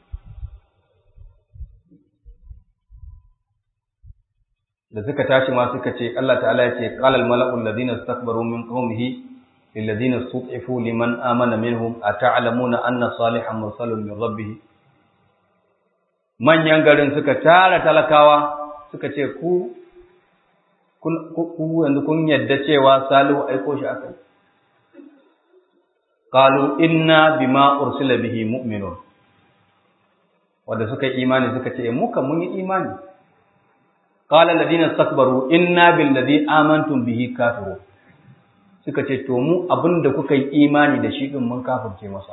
da suka tashi ma suka ce Allah ta'ala ya ce qalal mala'ul ladina istakbaru min qaumihi lil ladina istud'ifu liman amana minhum ata'lamuna anna salihan mursalun min rabbih manyan garin suka tara talakawa suka ce ku ku yanzu kun yadda cewa salihu aiko shi akai qalu inna bima ursila bihi mu'minun wanda suka yi imani suka ce mu kan mun yi imani qala alladhina istakbaru inna billadhi amantum bihi kafirun suka ce to mu abinda kuka yi imani da shi din mun kafirce masa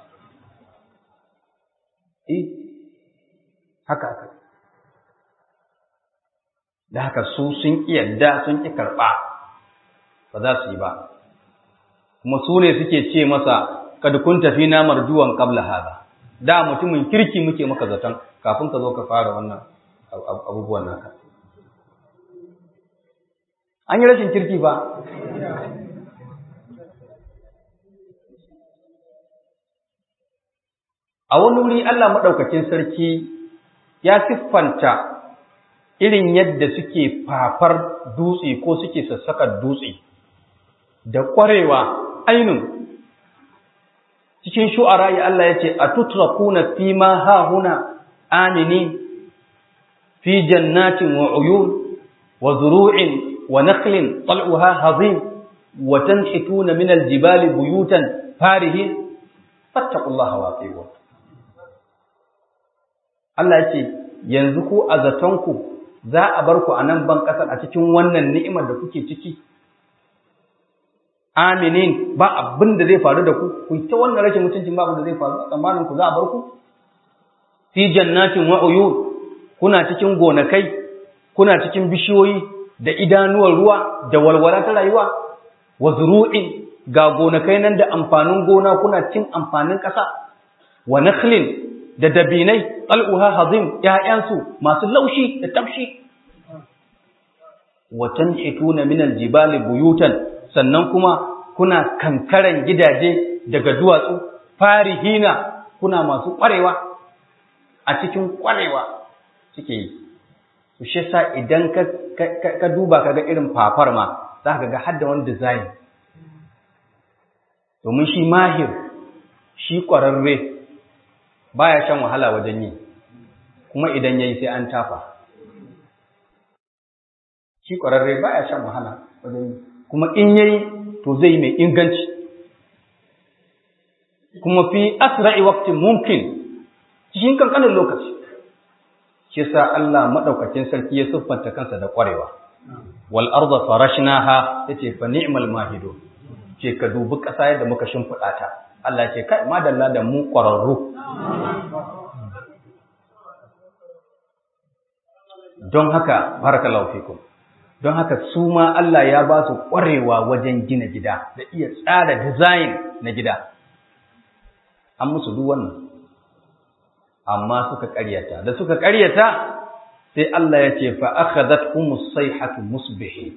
eh haka haka da haka su sun ƙi yadda sun ƙi karɓa ba za su yi ba kuma su ne suke ce masa kad kun tafi na marjuwan qabla hada da mutumin kirki muke maka zaton kafin ka zo ka fara wannan abubuwan naka an yi rashin kirki ba a wani wuri Allah maɗaukacin sarki ya siffanta irin yadda suke fafar dutse ko suke sassakar dutse da ƙwarewa ainun cikin shu'ara ya Allah ya ce a tutrakuna fi ma hahuna amini fi jannatin wa uyun wa zuru'in wa naqlin tal'uha hazim wa tanhituna min aljibali buyutan farihin fattaqullaha wa atiqu Allah ya ce yanzu ku a zatonku za a bar ku a nan ban ƙasar a cikin wannan ni'imar da kuke ciki aminin ba abin da zai faru da ku ku ta wannan rashin mutuncin ba abin da zai faru a tsammanin ku za a bar ku fi jannatin wa uyun kuna cikin gonakai kuna cikin bishiyoyi da idanuwar ruwa da walwala ta rayuwa wa zuru'in ga gonakai nan da amfanin gona kuna cin amfanin ƙasa wa nakhlin da dabinai tal'uha hazim ‘ya'yansu masu laushi da tafshi. Watan hituna minal jibali buyutan sannan kuma kuna kankaran gidaje daga duwatsu farihina kuna masu ƙwarewa a cikin ƙwarewa suke yi. Su shi sa idan ka duba ka ga irin fafar ma za ka ga hadda wani design. Domin shi mahir, shi ƙwararre baya shan wahala wajen yi kuma idan yayi sai an tafa shi ƙwararre baya shan wahala wajen yi kuma in yayi to zai mai inganci kuma fi asra'i waqtin mumkin cikin kankanin lokaci shi sa Allah madaukakin sarki ya siffanta kansa da ƙwarewa wal arda farashnaha yace fa ni'mal mahidu ce ka dubi ƙasa yadda muka shimfiɗa ta Allah ce kai madalla da mu ƙwararru don haka barakallahu fikum don haka su ma Allah ya ba su ƙwarewa wajen gina gida da iya tsara design na gida an musu duk wannan amma suka ƙaryata da suka ƙaryata sai Allah ya ce fa akhadhathumus sayhatu musbihin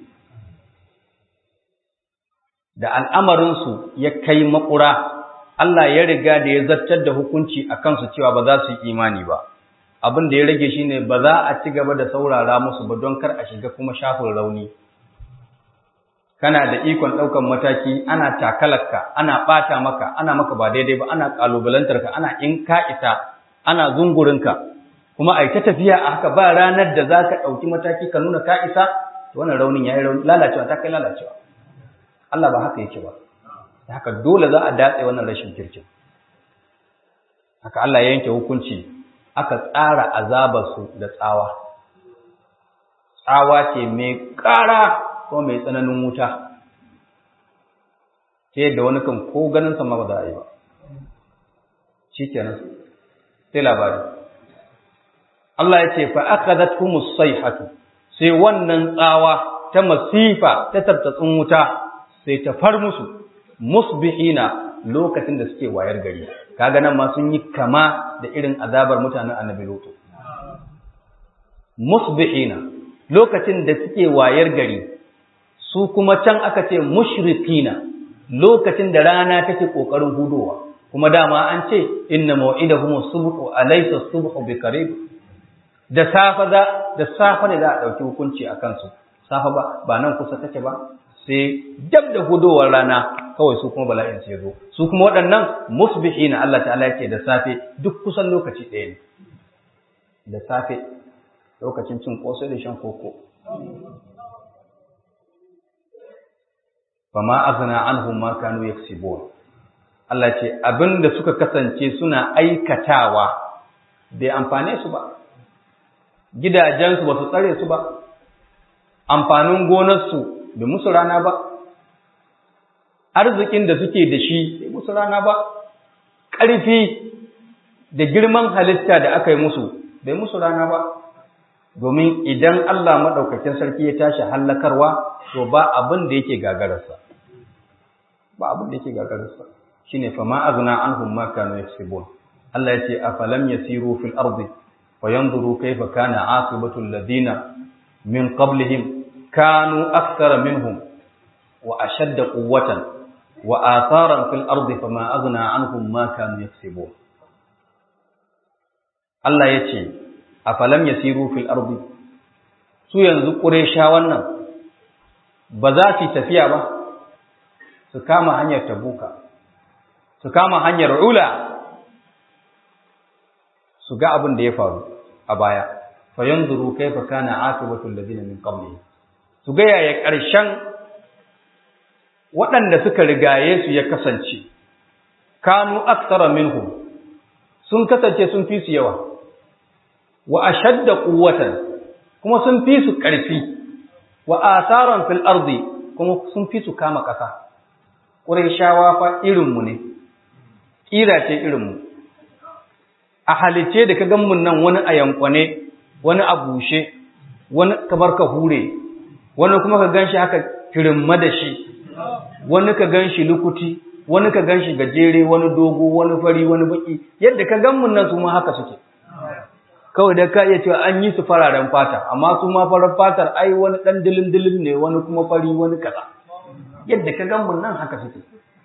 da al'amarinsu ya kai makura Allah ya riga da ya zartar da hukunci a kansu cewa ba za su yi imani ba. Abin da ya rage shi ne ba za a ci gaba da saurara musu ba don kar a shiga kuma shafin rauni. Kana da ikon ɗaukan mataki, ana takalarka, ana ɓata maka, ana maka ba daidai ba, ana ƙalubalantarka, ana in ka isa, ana zungurinka. Kuma a ta tafiya a haka ba ranar da za ka ɗauki mataki ka nuna ka isa, wannan raunin ya yi rauni, lalacewa ta kai lalacewa. Allah ba haka yake ba. haka dole za a datse wannan rashin kirkin haka Allah ya yanke hukunci aka tsara azabarsu da tsawa tsawa ce mai ƙara ko mai tsananin wuta ta yadda wani kan ko ganin sama ba za a yi ba shi kenan sai labari Allah ya ce fa akhadhat humus sayhatu sai wannan tsawa ta masifa ta tattatsun wuta sai ta far musu musbihina lokacin da suke wayar gari kaga nan ma sun yi kama da irin azabar mutanen annabi lutu musbihina lokacin da suke wayar gari su kuma can aka ce mushrikina lokacin da rana take kokarin hudowa kuma dama an ce inna maw'idahum as-subhu alaysa as-subhu biqarib da safa da da safa ne za a dauki hukunci akan su safa ba ba nan kusa take ba sai dab da hudowar rana kawai su kuma bala'in sai zo su kuma waɗannan musbihina Allah ta'ala yake da safe duk kusan lokaci ɗaya ne da safe lokacin cin kosai da shan koko fama azna anhum ma kanu yaksibun Allah ce abinda suka kasance suna aikatawa bai amfane su ba gidajensu ba su tsare su ba amfanin gonarsu bai musu rana ba arzikin da suke da shi bai musu rana ba ƙarfi da girman halitta da aka yi musu bai musu rana ba domin idan Allah maɗaukakin sarki ya tashi hallakarwa to ba abin da yake gagararsa ba abin da yake gagararsa shine fa ma azna anhum ma kanu yaksubun Allah yace afalam yasiru fil ardi fayanzuru kayfa kana aqibatu alladhina min qablihim kanu akthara minhum wa ashadda quwwatan wa atharan fil ardi fama aghna anhum ma kanu yaksubun Allah yace afalam yasiru fil ardi su yanzu quraysha wannan ba za su tafiya ba su kama hanyar tabuka su kama hanyar ula su ga abin da ya faru a baya fa yanzuru kaifa kana aqibatu alladhina min qablihim su ga yaya ƙarshen waɗanda suka rigaye su ya kasance kanu aktsara minhum sun kasance sun fi su yawa wa ashadda quwwatan kuma sun fi su ƙarfi wa asaran fil ardi kuma sun fi su kama ƙasa Qurayshawa fa irinmu ne ƙira ce irinmu a halice da ka gan mun nan wani a yankwane wani a bushe wani kamar ka hure wani kuma ka ganshi haka kirimma da shi wani ka ganshi lukuti wani ka ganshi gajere wani dogo wani fari wani baki yadda ka gan mun nan su ma haka suke kawai da ka iya cewa an yi su fararen fata amma su ma farar fatar ai wani dan dilin dilin ne wani kuma fari wani kaza yadda ka gan mun nan haka suke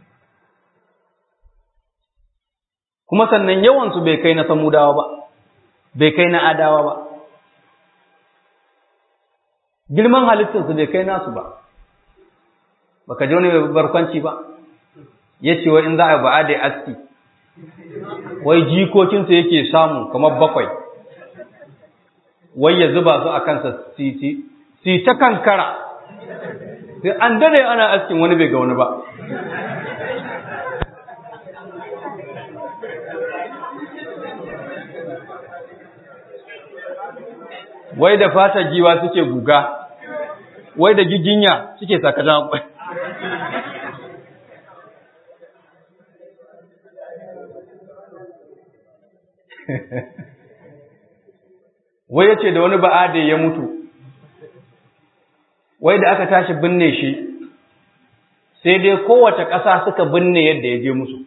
kuma sannan yawansu bai kai na samudawa ba bai kai na adawa ba girman halittarsu bai kai nasu ba baka ji wani barkwanci ba ya ce wai in za a ba'a da aski wai jikokinsu yake samu kamar bakwai wai ya zuba su a kansa si ta kankara sai an dare ana askin wani bai ga wani ba wai da fata giwa suke guga wai da giginya suke sakajan kwai wai yace da wani ba'ade ya mutu wai da aka tashi binne shi sai dai kowace ƙasa suka binne yadda ya je musu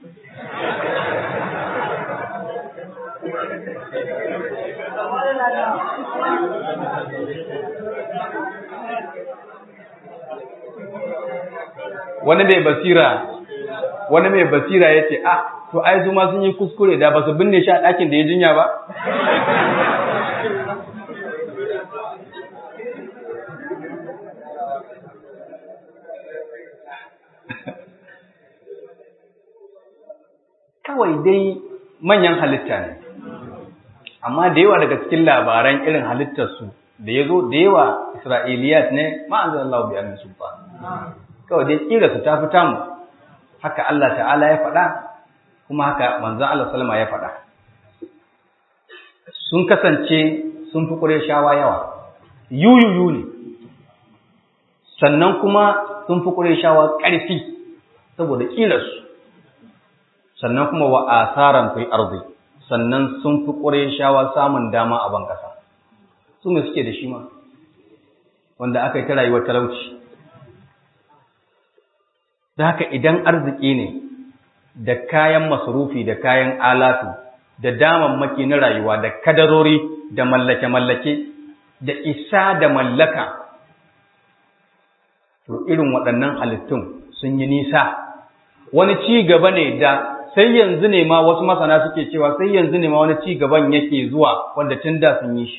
wani mai basira wani mai basira ya ce ah to ai su ma sun yi kuskure da ba su binne shi a ɗakin da ya jinya ba kawai dai manyan halitta ne amma da yawa daga cikin labaran irin halittarsu da ya zo da yawa isra'iliyat ne ma'azin Allah bi annin sultan kawai dai kira su ta fita mu haka Allah ta'ala ya faɗa kuma haka manzon Allah sallama ya faɗa sun kasance sun fi shawa yawa yuyuyu ne sannan kuma sun fi shawa ƙarfi saboda ƙirarsu sannan kuma wa asaran fi arzi sannan sun fi shawa samun dama a ban ƙasa su ne suke da shi ma wanda aka yi ta rayuwar talauci da haka idan arziki ne da kayan masarufi da kayan alatu da damammaki na rayuwa da kadarori da mallake-mallake da isa da mallaka to irin waɗannan halittun sun yi nisa wani ci gaba ne da sai yanzu ne ma wasu masana suke cewa sai yanzu ne ma wani ci gaban yake zuwa wanda tun da sun yi shi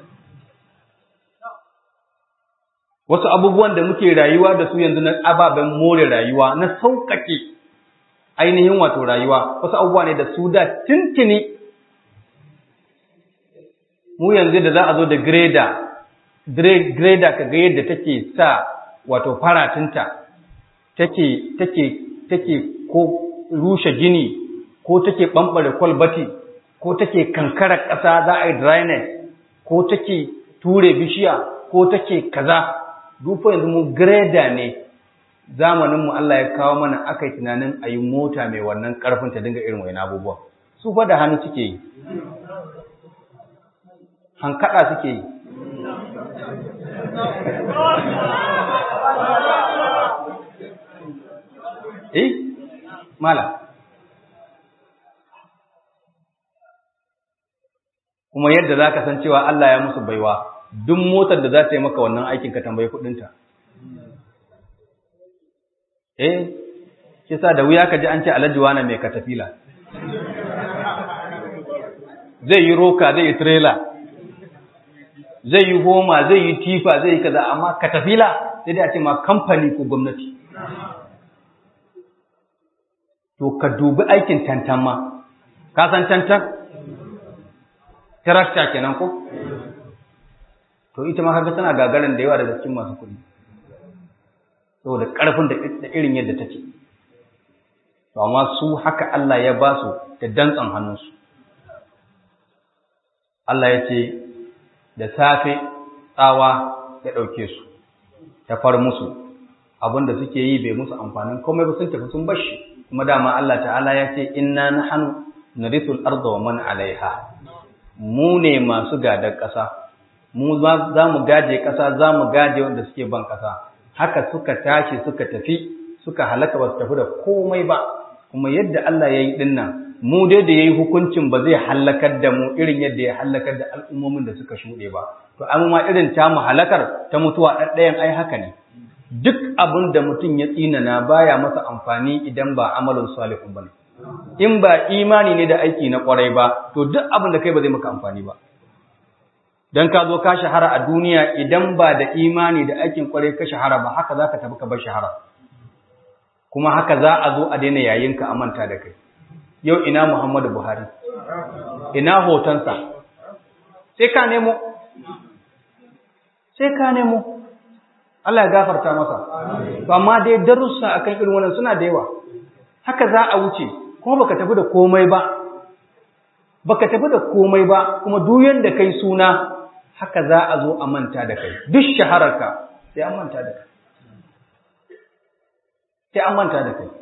wasu abubuwan da muke rayuwa da su yanzu na ababen more rayuwa na sauƙaƙe ainihin wato rayuwa wasu abubuwa ne da su da tintini mu yanzu da za a zo da greda greda ka ga yadda take sa wato faratinta take take take ko rushe gini ko take ɓamɓare kwalbati ko take kankarar ƙasa za a yi dryness ko take ture bishiya ko take kaza dufa yanzu mu greda ne zamaninmu Allah ya kawo mana aka yi tunanin a yi mota mai wannan ƙarfin ta dinga irin wani abubuwa su fa da hannu suke yi hankaɗa suke yi eh mala kuma yadda za ka san cewa Allah ya musu baiwa duk motar da za ta yi maka wannan aikin ka tambayi kudinta eh shi sa da wuya ka ji an ce alhaji wani mai katafila zai yi roka zai yi trailer zai yi homa zai yi tifa zai yi kaza amma katafila sai dai a ce ma kamfani ko gwamnati to ka dubi aikin tantan ma ka san tantan tarakta kenan ko to ita ma kaga tana gagarin da yawa daga cikin masu kuɗi saboda ƙarfin da irin yadda take to amma su haka Allah ya ba su da dantsan hannunsu Allah ya ce da safe tsawa ya ɗauke su ta far musu abinda suke yi bai musu amfanin komai ba sun tafi sun bashi kuma dama Allah ta'ala ya ce inna nahnu narithul arda wa man alaiha mu ne masu gadar ƙasa mu za mu gaje ƙasa za mu gaje wanda suke ban ƙasa haka suka tashi suka tafi suka halaka ba su tafi da komai ba kuma yadda Allah ya yi dinnan mu dai da ya yi hukuncin ba zai hallakar da mu irin yadda ya hallakar da al'ummomin da suka shuɗe ba to amma irin ta mu halakar ta mutuwa ɗaɗɗayan ai haka ne duk abin da mutum ya tsinana baya masa amfani idan ba amalin salihun bane in ba imani ne da aiki na kwarai ba to duk abin da kai ba zai maka amfani ba dan ka zo ka shahara a duniya idan ba da imani da aikin kwarai ka shahara ba haka zaka tafi ka bar shahara kuma haka za a zo a daina yayin ka a manta da kai yau ina Muhammadu Buhari ina hotonsa sai ka nemo sai ka nemo Allah ya gafarta masa to amma dai darussa akan irin wannan suna da yawa haka za a wuce kuma baka tafi da komai ba baka tafi da komai ba kuma duk yanda kai suna haka za a zo a manta da kai duk shahararka sai an manta da kai sai an manta da kai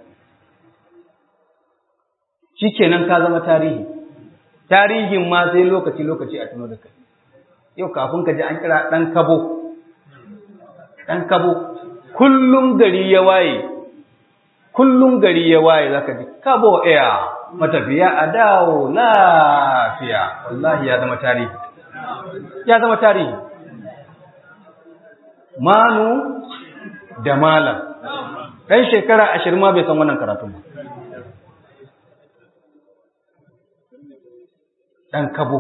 shikenan ka zama tarihi tarihin ma sai lokaci lokaci a tuno da kai yau kafin ka ji an kira dan kabo dan kabo kullum gari ya waye kullum gari ya waye zaka ji kabo air matafiya a dawo lafiya wallahi ya zama tarihi ya zama tarihi manu da malam ɗan shekara ashirin ma bai san wannan karatun ba ɗan kabo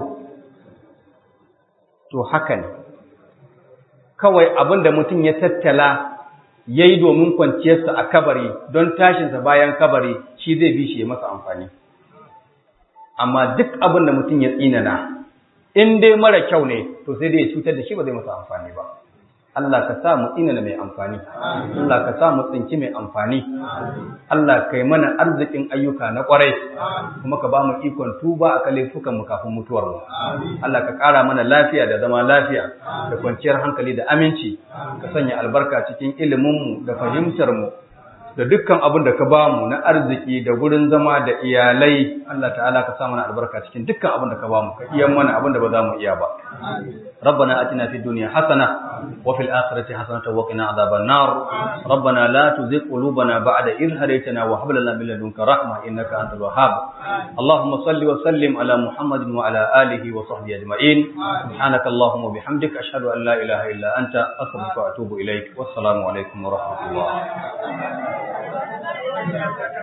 to haka ne kawai abin da mutum ya tattala ya yi domin kwanciyarsa a kabari don tashinsa bayan kabari shi zai bi shi ya masa amfani amma duk abin da mutum ya tsinana in dai mara kyau ne to sai dai ya cutar da shi ba zai masa amfani ba Allah ka sa mu tsinana mai amfani Allah ka sa mu tsinci mai amfani Allah kai mana arzikin ayyuka na kwarai kuma ka ba mu ikon tuba a laifukan mu kafin mutuwar mu Allah ka ƙara mana lafiya da zama lafiya da kwanciyar hankali da aminci ka sanya albarka cikin ilimin mu da fahimtar mu da dukkan abin da ka ba mu na arziki da gurin zama da iyalai Allah ta'ala ka sa mana albarka cikin dukkan abin da ka ba mu ka iya mana abin da ba za mu iya ba ربنا اتنا في الدنيا حسنه وفي الاخره حسنه وقنا عذاب النار ربنا لا تزغ قلوبنا بعد إذ هديتنا وهب لنا من لدنك رحمه انك انت الوهاب اللهم صل وسلم على محمد وعلى اله وصحبه اجمعين سبحانك اللهم وبحمدك اشهد ان لا اله الا انت استغفرك واتوب اليك والسلام عليكم ورحمه الله